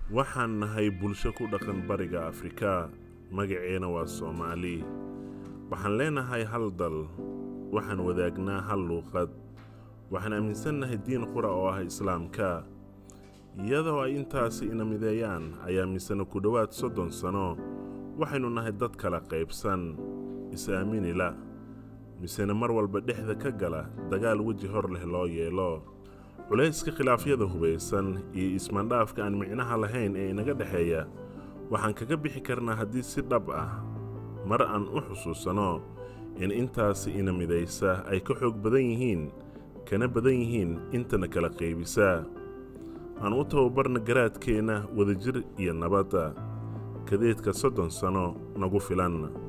waxaan nahay bulsho ku dhaqan bariga afrika magaceena waa soomaali waxaan leenahay hal dal waxaan wadaagnaa hal luuqad waxaan aaminsannahay diin qura oo ah islaamka iyadoo ay intaasi ina mideeyaan ayaa misena ku dhowaad soddon sano waxaynu nahay dad kala qaybsan is-aaminila misena mar walba dhexda ka gala dagaal weji hor leh loo yeelo culayska khilaafyada hubaysan iyo ismaandhaafka aan micnaha lahayn ee inaga dhexeeya waxaan kaga bixi karnaa haddii si dhab ah mar aan u xusuusanno in intaasi ina midaysa ay ka xoog badan yihiin kana badan yihiin intana kala qaybisa aan u tababarna garaadkeenna wadajir iyo nabadda kadeedka soddon sano nagu filan